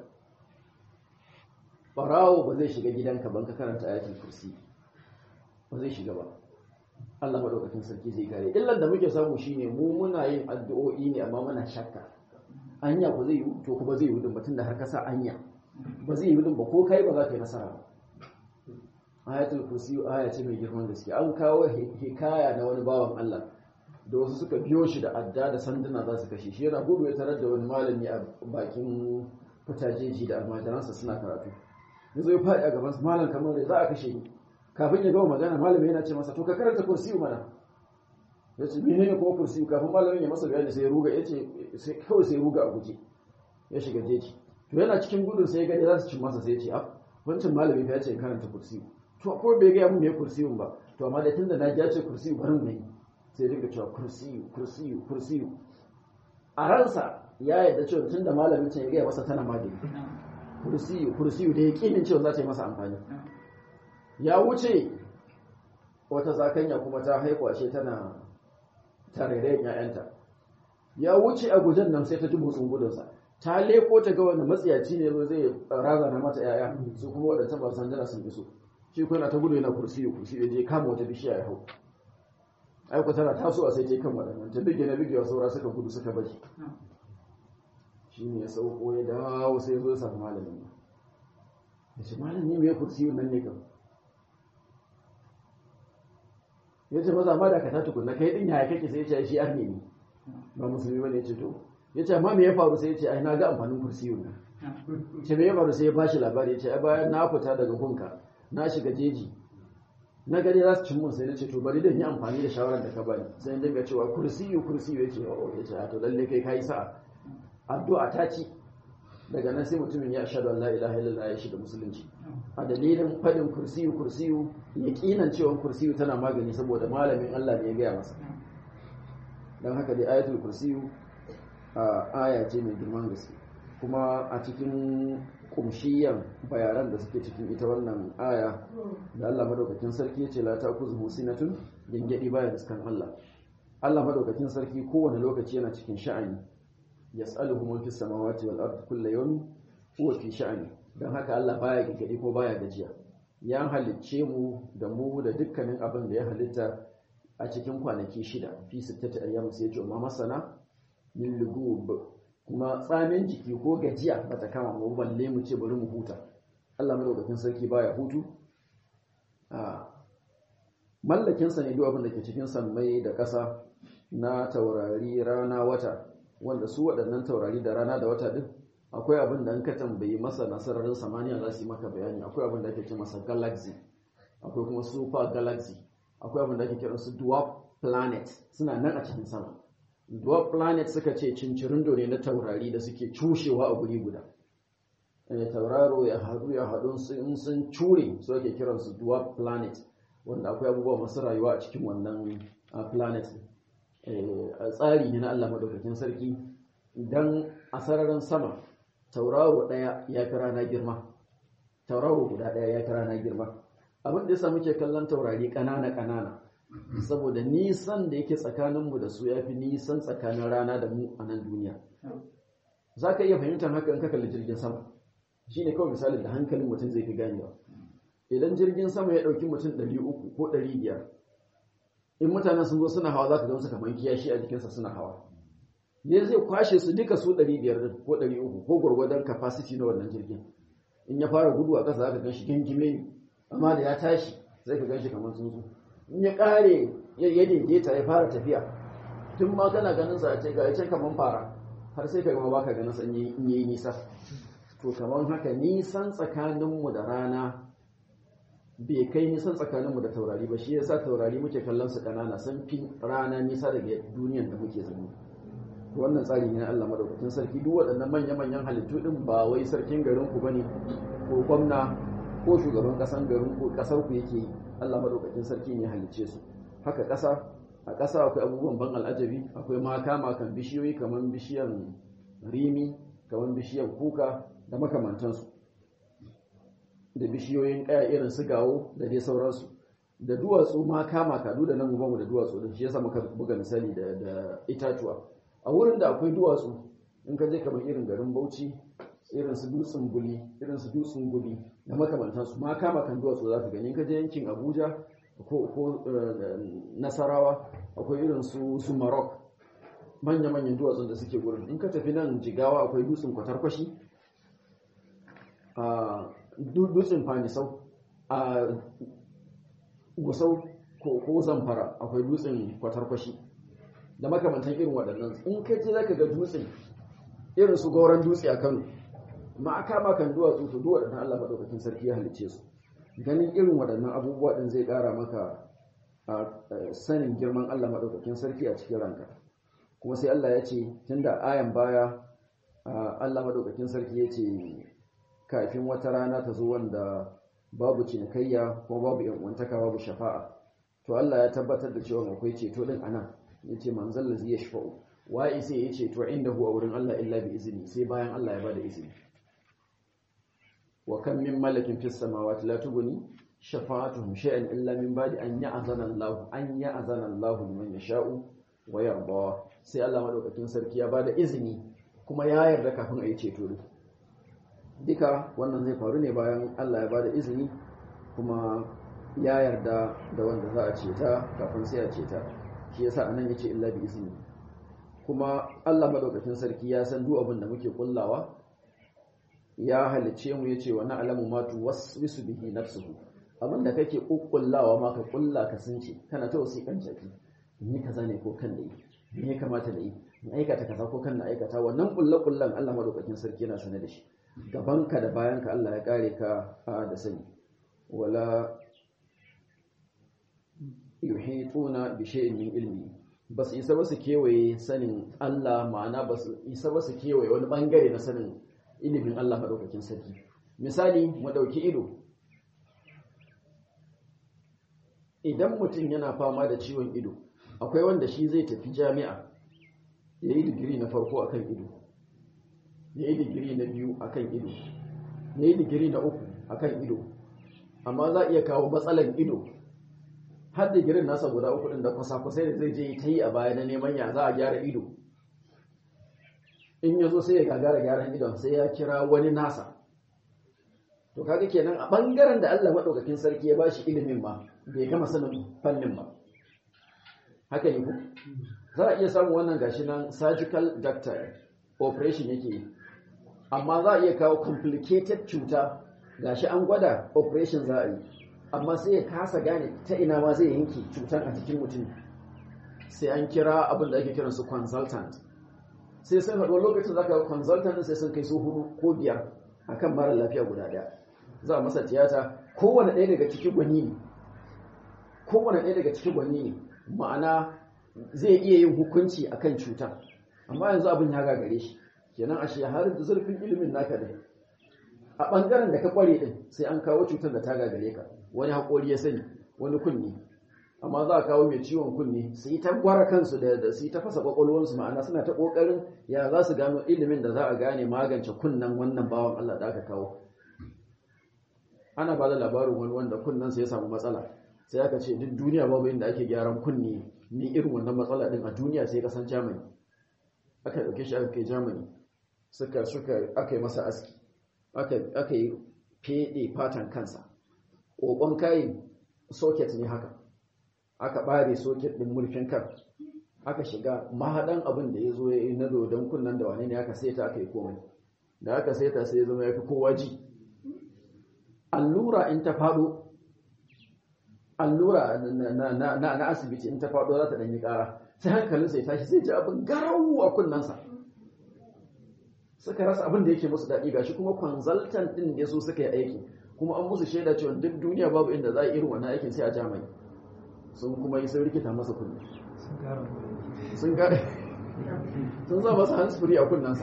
barawo ba zai shiga gidanka ban ka karanta ayatul kursi ba zai shiga ba Allah madaukakin sarki zai kare illar da muke samu shine mu muna yin addu'o'i ne amma muna shakka anya ba zai yi to kuma zai yi din batun da har ka sa anya ba zai yi din ba ko kai ba za ka yi nasara ba ayatul kursi aya ce mai girman gaske an kawo hikaya na wani bawan Allah da wasu suka biyo shi da adda da sanduna za su kashe shi yana gudu ya tarar da wani malami a bakin fitajeji da almajiransa suna karatu ya zo ya faɗi a gabansa malam kamar da za a kashe ni kafin ya gama magana malami yana ce masa to ka karanta kursiyu mana ya ce menene kuma kursiyu kafin malamin ya masa bayani sai ya ruga ya ce kawai sai ya ruga a guje ya shiga jeji to yana cikin gudun sai ya gani za su cin masa sai ya ce a wancan malami fa ya ce karanta kursiyu to ko bai gaya mun me kursiyun ba to amma da tunda na ji ya ce kursiyu bari mu yi sai ya dinga cewa kursiyu kursiyu kursiyu a ransa ya yarda cewa tunda malamin can ya gaya masa tana magani kursiyu kursiyu da ya kinin cewa za ta yi masa amfani ya wuce wata zakanya kuma ta haikwashe tana tarerayen ‘ya'yanta ya wuce a gujen nan sai ta ji motsin gudunsa ta leko ta ga wani matsiyaci ne zo zai razana mata ‘ya'ya su kuma wadda ba san jana sun iso shi kuna ta gudu yana kursiyu kursiyu je kama wata bishiya ya hau aiko tana tasowa sai ta yi kan waɗannan ta bige na bigewa saura suka gudu suka bashi shi ne ya sauko ya dawo sai zo ya samu malamin ya ce malami mai kursiyu nan ne kan ya ce maza ma da ka ta tukunna kai din yaya kake sai ya ce shi arne ne ba musulmi bane ya ce to ya ce amma me ya faru sai ya ce ai na ga amfanin kursiyun nan ce me ya faru sai ya bashi labari ya ce ai bayan na fita daga hunka na shiga jeji na gani za su cin mun sai na ce to bari dan yi amfani da shawarar da ka bani sai ya dinga cewa kursiyu kursiyu ya ce oh ya ce to lalle kai kai sa'a addu'a ta ci daga nan sai mutumin ya shaɗu Allah ilaha illallah ya shiga musulunci a dalilin faɗin kursiyu kursiyu ya ƙinan cewa kursiyu tana magani saboda malamin Allah ne ya gaya masa don haka dai ayatul kursiyu a aya ce mai girman gaske kuma a cikin kumshiyan bayaran da suke cikin ita wannan aya da Allah madaukakin sarki ya ce la ta kuzu sinatun gangadi baya riskan Allah Allah madaukakin sarki kowane lokaci yana cikin sha'ani yas'aluhu man fis samawati wal ardi kullu yawmin huwa fi sha'ani dan haka Allah baya gigade ko baya gajiya ya halicce mu da mu da dukkanin abin da ya halitta a cikin kwanaki shida fi sittati ayyam sai ya ce ma masana min lugub kuma tsamin jiki ko gajiya bata kama mu balle mu ce bari mu huta Allah madaukakin sarki baya hutu a mallakin sa ne duk abin da ke cikin sammai da ƙasa na taurari rana wata wanda su waɗannan taurari da rana da wata ɗin akwai abin da an ka tambayi masa nasararin samaniya za su yi maka bayani akwai abin da ake ce masa galaxy akwai kuma super galaxy akwai abin da ake kiran su dwarf planet suna nan a cikin sama dwarf planet suka ce cincirindo ne na taurari da suke cushewa a guri guda tauraro ya haɗu ya haɗu in sun cure su ake kiran su dwarf planet wanda akwai abubuwa masu rayuwa a cikin wannan planet tsari ne na Allah madaukakin sarki idan a sararin sama tauraro ɗaya ya fi rana girma tauraro guda ɗaya ya fi rana girma abin da yasa muke kallon taurari ƙanana ƙanana saboda nisan da yake tsakaninmu da su ya fi nisan tsakanin rana da mu a nan duniya za ka iya fahimtar haka in ka kalli jirgin sama shi ne kawai misalin da hankalin mutum zai fi ganewa idan jirgin sama ya ɗauki mutum ɗari uku ko ɗari biyar in mutanen sun zo suna hawa za ka gamsu kamar kiyashi a jikinsa suna hawa ne zai kwashe su duka su 500 ko 300 ko gwargwadon capacity na wannan jirgin in ya fara gudu a ƙasa za ka gan shi gingime ne amma da ya tashi zai ka gan shi kamar tsuntsu in ya ƙare ya daidaita ya fara tafiya tun ma kana ganin sa a ce ga can kamar fara har sai ka gama baka ganin sa in yi nisa to kamar haka nisan tsakaninmu da rana bai kai nisan tsakaninmu da taurari ba shi yasa taurari muke kallon su kanana sun fi rana nisa daga duniyan da muke zama wannan tsari ne na Allah madaukakin sarki duk waɗannan manya-manyan halittu din ba wai sarkin garin ku bane ko gwamna ko shugaban kasan garin ku kasar ku yake Allah madaukakin sarki ne halicce su haka ƙasa a ƙasa akwai abubuwan ban al'ajabi akwai maka makan bishiyoyi kamar bishiyan rimi kamar bishiyan kuka da makamantansu da bishiyoyin ƙaya irin su gawo da dai sauransu da duwatsu maka maka duk da nan mu da duwatsu din shi yasa muka buga misali da da itatuwa a wurin da akwai duwatsu in ka je kamar irin garin Bauchi irin su dutsen guli irin su dutsen guli da makamantansu maka makan duwatsu za ka gani in ka je yankin Abuja ko nasarawa akwai irin su su marok manya-manyan duwatsun da suke gurin in ka tafi nan jigawa akwai dutsen kwatarkwashi a dutsen fanisau a gusau ko zamfara akwai dutsen kwatarkwashi da makamantan irin waɗannan in ka je za ka ga dutsen irin su gauran dutse a kano ma aka makan duwatsu to duwa da Allah maɗaukakin sarki ya halicce su ganin irin waɗannan abubuwa ɗin zai ƙara maka a sanin girman Allah maɗaukakin sarki a cikin ranka kuma sai Allah ya ce tun da ayan baya Allah maɗaukakin sarki ya ce kafin wata rana ta zo wanda babu cinikayya ko babu yan'uwantaka babu shafa'a to Allah ya tabbatar da cewa akwai ceto ɗin anan ya ce manzan lazi ya shafa'u wa'i sai ya ce to inda huwa wurin Allah illa bi izini sai bayan Allah ya bada izini wa kan min malakin fis samawati la tughni shafa'atuhum shay'an illa min ba'di an ya'zana Allah an ya'zana Allah liman yasha'u wa yarda sai Allah madaukakin sarki ya bada izini kuma ya yarda kafin a yi ceto duka wannan zai faru ne bayan Allah ya bada izini kuma ya yarda da wanda za a ceta kafin sai a ceta shi yasa anan yace illa bi izini kuma Allah madaukakin sarki ya san duk abin da muke kullawa ya halice mu yace wa na'lamu ma tuwaswisu bihi nafsuhu abin da kake kukkullawa ma ka kulla ka sunce kana ta wasiƙan jaki ni kaza ne ko kan da yi me ya kamata da yi in aikata kaza ko kan na aikata wannan kullu kullan Allah madaukakin sarki yana sane da shi gabanka da bayanka Allah ya kare ka da sani wala yuhituna bi shay'in min ilmi basu isa ba su kewaye sanin Allah ma'ana basu isa ba su kewaye wani bangare na sanin ilimin Allah madaukakin sarki misali mu dauki ido idan mutum yana fama da ciwon ido akwai wanda shi zai tafi jami'a ya yi digiri na farko akan ido ya yi digiri na biyu akan ido ya yi digiri na uku akan ido amma za a iya kawo matsalan ido har digirin nasa guda uku ɗin da kwasa-kwasai da zai je ta yi a baya na neman ya za a gyara ido in ya zo sai ya gagara gyaran idon sai ya kira wani nasa to kaga kenan a ɓangaren da Allah maɗaukakin sarki ya ba shi ilimin ma bai gama sanin fannin ba haka ne ku za a iya samun wannan gashi nan surgical doctor operation yake yi amma za a iya kawo complicated cuta gashi an gwada operation za a yi amma sai ya kasa gane ta ina ma zai yanke cutar a jikin mutum sai an kira abin da ake kiran su consultant sai sun haɗu lokacin za ka consultant sai sun kai su hudu ko biyar akan mara lafiya guda ɗaya za a masa tiyata kowane ɗaya daga cikin gwani ne kowane ɗaya daga cikin gwani ne ma'ana zai iya yin hukunci akan cutar amma yanzu abin ya gagare shi kenan ashe har da zurfin ilimin naka ne a ɓangaren da ka ƙware ɗin sai an kawo cutar da ta gagare ka wani haƙori ya sani wani kunni amma za a kawo mai ciwon kunni su yi ta gwara kansu da su yi ta fasa ƙwaƙwalwarsu ma'ana suna ta ƙoƙarin ya za su gano ilimin da za a gane magance kunnen wannan bawan Allah da aka kawo ana ba da labarin wani wanda kunnensa ya samu matsala sai aka ce duk duniya babu inda ake gyaran kunni ni irin wannan matsala din a duniya sai kasan Germany aka dauke shi aka kai Germany suka suka aka yi masa aski aka aka yi fede fatan kansa kokon kai socket ne haka aka bare socket din murfin kan aka shiga mahadan abin da yazo yayi na dodon kunnan da wane ne aka saita aka yi komai da aka saita sai ya zama yafi kowa ji allura in ta fado allura na asibiti in ta faɗo za ta ɗanyi ƙara sai hankalin sai tashi sai ji abin garau a kunnansa suka rasa abin da yake musu daɗi gashi kuma consultant din ne su suka yi aiki kuma an musu shaida cewa duk duniya babu inda za a irin wannan aikin sai a jamai sun kuma yi sun rikita masa kunne sun gane sun sa masa hands free a kunnansa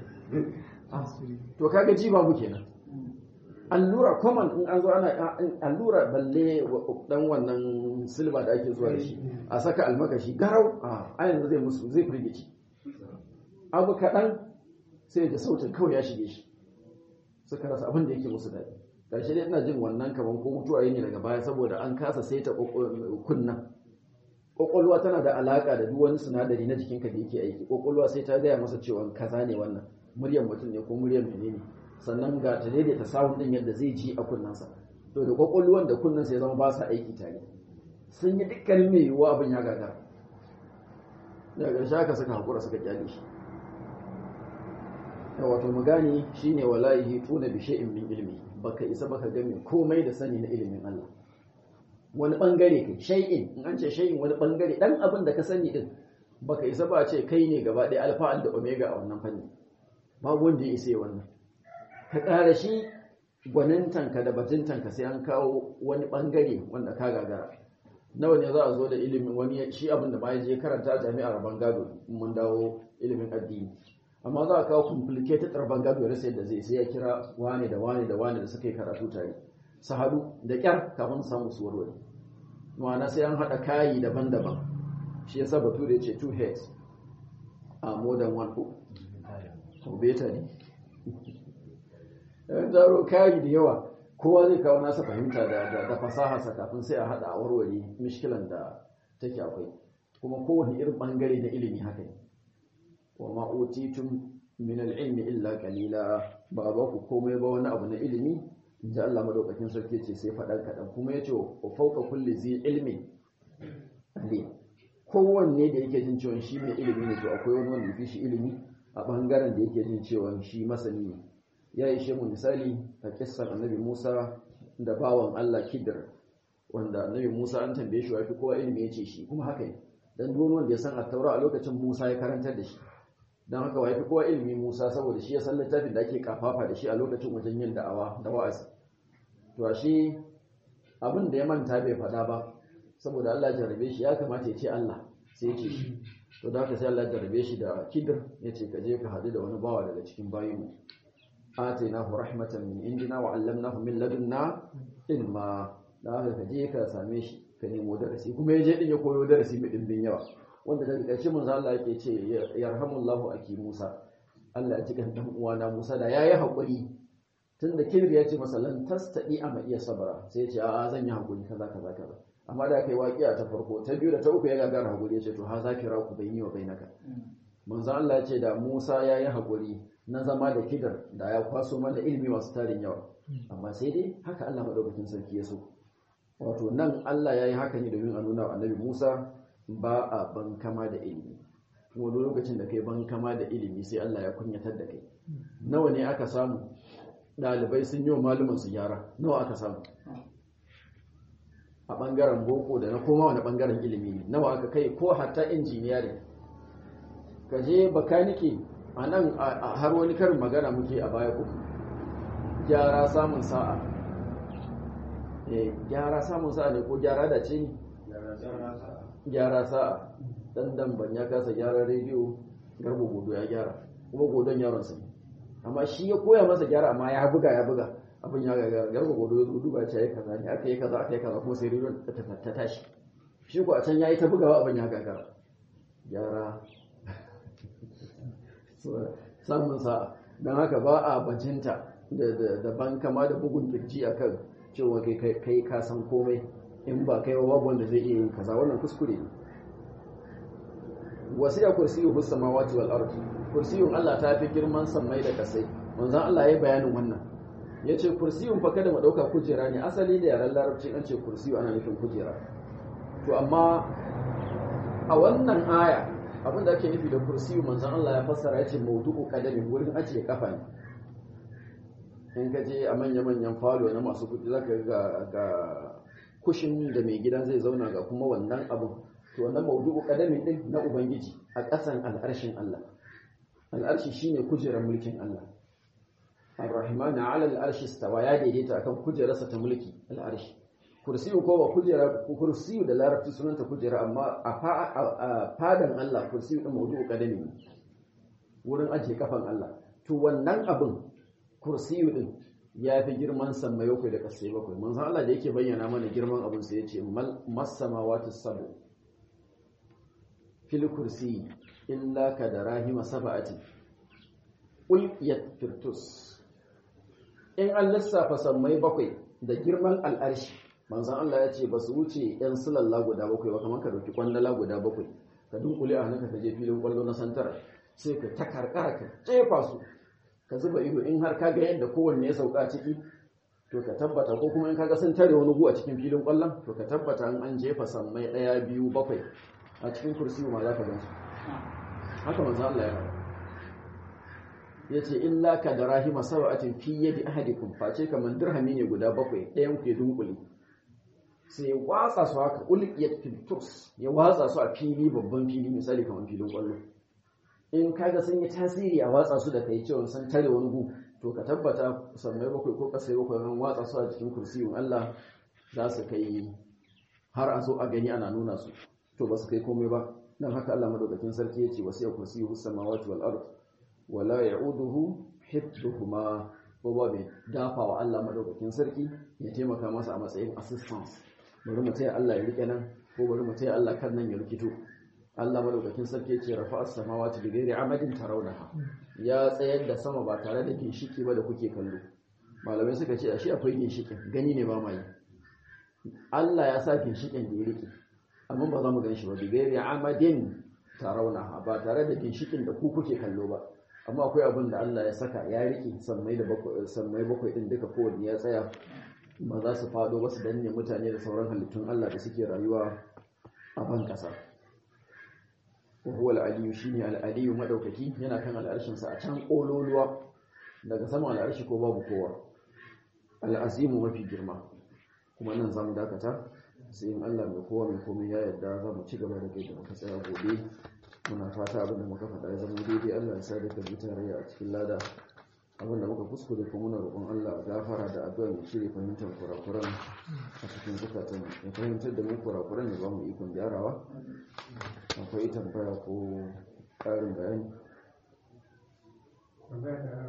to kaga ji babu kenan allura common in an zo ana allura balle dan wannan silba da ake zuwa da shi a saka almakashi garau a yanzu zai musu zai firgici abu kaɗan sai da sautin kawai ya shige shi suka rasa abin da yake musu daɗi ƙarshe dai ina jin wannan kamar ko mutuwa ne daga baya saboda an kasa saita kunnan ƙwaƙwalwa tana da alaƙa da duk wani sinadari na jikinka da yake aiki ƙwaƙwalwa sai ta gaya masa cewa kaza ne wannan muryar mutum ne ko muryar menene sannan ga ta daidaita sawun din yadda zai ji a kunnensa to da ƙwaƙwalwan da kunnensa ya zama ba sa aiki tare sun yi dukkanin mai yiwuwa abin ya gagara daga ƙarshe haka suka haƙura suka kyale shi wato mu gane shine wallahi tuna bi shay'in min ilmi baka isa baka game komai da sani na ilimin Allah wani bangare kai shay'in in an ce shay'in wani bangare dan abin da ka sani din baka isa ba ce kai ne gaba ɗaya alfa da omega a wannan fanni babu wanda ya isa wannan ka ƙara shi gwanintanka da batuntanka sai an kawo wani bangare wanda ka gagara nawa ne za a zo da ilimin wani shi abin da ma ya je karanta jami'ar bangado mun dawo ilimin addini amma za a kawo complicated rabon gado ya rasa yadda zai sai ya kira wane da wane da wane da suka yi karatu tare su haɗu da ƙyar kafin samu su warware ma'ana sai an haɗa kayi daban-daban shi yasa batu da ya ce two heads a more than one hook to beta ne yan zaro kayi da yawa kowa zai kawo nasa fahimta da fasaharsa kafin sai a haɗa a warware mishkilan da take akwai kuma kowane irin ɓangare na ilimi haka ne wa ma utitum min al-ilmi illa qalila ba ba ku komai ba wani abu na ilimi inda Allah madaukakin sarki ce sai faɗan kaɗan kuma yace wa fawqa kulli zi ilmi ali kowanne da yake jin cewa shi mai ilimi ne to akwai wani wanda yafi shi ilimi a bangaren da yake jin cewa shi masani ne ya ishe mu misali a kissar annabi Musa da bawan Allah Kidir wanda annabi Musa an tambaye shi wa fi kowa ilimi yace shi kuma haka ne dan duk wanda ya san at-taura a lokacin Musa ya karantar da shi don haka wa fi kowa ilimi Musa saboda shi ya san littafin da ake kafafa da shi a lokacin wajen yin da'awa da wa'azi to shi abin da ya manta bai faɗa ba saboda Allah ya jarrabe shi ya kamata ya ce Allah sai ya ce shi to da haka sai Allah ya jarrabe shi da kidir ya ce ka je ka haɗu da wani bawa daga cikin bayinmu atainahu rahmatan min indina wa 'allamnahu min ladunna ilma da haka ka je ka same shi ka nemo darasi kuma ya je din ya koyo darasi mai dimbin yawa wanda daga ƙarshe manzo Allah yake ce yarhamullahu aki Musa Allah ya ji kan dan uwana Musa da yayi hakuri tunda kibir ya ce masa lan tastadi ama iya sabara sai ya ce a zan yi hakuri kaza kaza kaza amma da kai waƙiya ta farko ta biyu da ta uku ya gagara hakuri ya ce to ha za ki raku bayni wa bainaka manzo Allah ya ce da Musa yayi hakuri na zama da kidar da ya kwaso mana ilimi masu tarin yawa amma sai dai haka Allah madaukakin sarki ya so wato nan Allah ya yi haka ne domin a nuna wa annabi Musa ba a bankama da ilimi wani lokacin da kai bankama da ilimi sai Allah ya kunyatar da kai nawa ne aka samu ɗalibai sun yi wa malumin su gyara nawa aka samu a ɓangaren boko da na koma wani ɓangaren ilimi ne nawa aka kai ko hatta injiniyari ka je bakanike a nan har wani karin magana muke a baya uku gyara samun sa'a gyara samun sa'a ne ko gyara da ce ne gyara sa'a dan damban ya kasa gyara rediyo garba godo ya gyara kuma godon yaron sa amma shi ya koya masa gyara amma ya buga ya buga abin ya ga garba godo ya zo duba ce ya kaza ne aka yi kaza aka yi kaza kuma sai rediyon ta tashi shi ko a can ya yi ta bugawa abin ya gagara gyara samun sa'a don haka ba a bajinta da ban kama da bugun kirji akan cewa kai ka san komai in ba kai wa babu wanda zai iya yin kaza wannan kuskure ne wasiya kursiyu hus samawati wal ardi kursiyun Allah ta fi girman sammai da kasai manzon Allah ya bayanin wannan yace kursiyun fa kada mu dauka kujera ne asali da yaran larabci an ce kursiyu ana nufin kujera to amma a wannan aya abin da ake nufi da kursiyu manzon Allah ya fassara yace mawdu'u qadami wurin ajiye kafa ne in ka je a manya-manyan falo na masu kudi zaka ga ga kushin da mai gidan zai zauna ga kuma wannan abin to wannan maudu'u kadamin din na ubangiji a ƙasan al'arshin Allah al'arshi shine kujerar mulkin Allah ar-rahmanu 'ala al-arshi istawa ya daidaita akan kujerarsa ta mulki al-arshi kursiyu ko ba kujera kursiyu da larabci sunanta kujera amma a fadan Allah kursiyu din mawdu'u qadami wurin ajiye kafan Allah to wannan abin kursiyu din ya fi girman sammai bakwai da kasai bakwai manzo Allah da yake bayyana mana girman abin sai ya ce masamawati sabu fil kursi illa ka da rahima saba'ati ulqiyat firtus in an lissafa sammai bakwai da girman al'arshi manzan Allah ya ce ba su wuce ‘yan silalla guda bakwai ba kamar ka dauki kwandala guda bakwai ka dunkule a hannunka ka je filin kwallo na santara sai ka ta karkara ka jefa su ka zuba ido in har ka ga yadda kowanne ya sauka ciki to ka tabbata ko kuma in kaga sun tare wani gu a cikin filin kwallon to ka tabbata in an jefa sammai ɗaya biyu bakwai a cikin kursi ma za ka gan su haka manzan Allah ya ya ce illa ka da rahima saba'atin fi yadi ahadikum face kamar dirhami ne guda bakwai ɗayan ku ya dunkule sai ya watsa su haka ulqiyat filturs ya watsa su a fili babban fili misali kamar filin kwallo in kaga sun yi tasiri a watsa su da kai cewa sun tare wani gu to ka tabbata sammai bakwai ko kasai bakwai ran watsa su a cikin kursiyun Allah za su kai har a zo a gani ana nuna su to ba su kai komai ba dan haka Allah madaukakin sarki ya ce wasiya kursiyyu samawati wal ard wala ya'uduhu hifdhuhuma ko ba mai dafa wa Allah madaukakin sarki ya taimaka masa a matsayin assistance bari mu taya Allah ya rike nan ko bari mu taya Allah kan nan ya rikito Allah madaukakin sarki ya ce rafa as-samawati bi ghairi amadin tarawnaha ya tsayar da sama ba tare da ginshiki ba da kuke kallo malamai suka ce ashe akwai ginshikin gani ne ba mai Allah ya sa ginshikin da ya rike amma ba za mu gan shi ba bi ghairi amadin tarawnaha ba tare da ginshikin da ku kuke kallo ba amma akwai abin da Allah ya saka ya rike sammai da bakwai sammai bakwai din duka kowanne ya tsaya ba za su fado ba su danne mutane da sauran halittun Allah da suke rayuwa a ban kasa wa huwa al-aliyu shine al-aliyu madaukaki yana kan al'arshin sa a can kololuwa daga sama al'arshi ko babu kowa al-azimu mafi girma kuma nan zamu dakata sai in Allah mai kowa mai komai ya yarda za mu ci gaba da kai da muka tsaya gobe muna fata abin da muka faɗa ya zama daidai Allah ya sa da kabi tarayya a cikin lada abin da muka kuskure kuma muna roƙon Allah gafara da addu'a mai shirye fahimtar kurakuran a cikin zukatan ya fahimtar da mu kurakuran ya ba mu ikon gyarawa akwai tambaya ko ƙarin bayani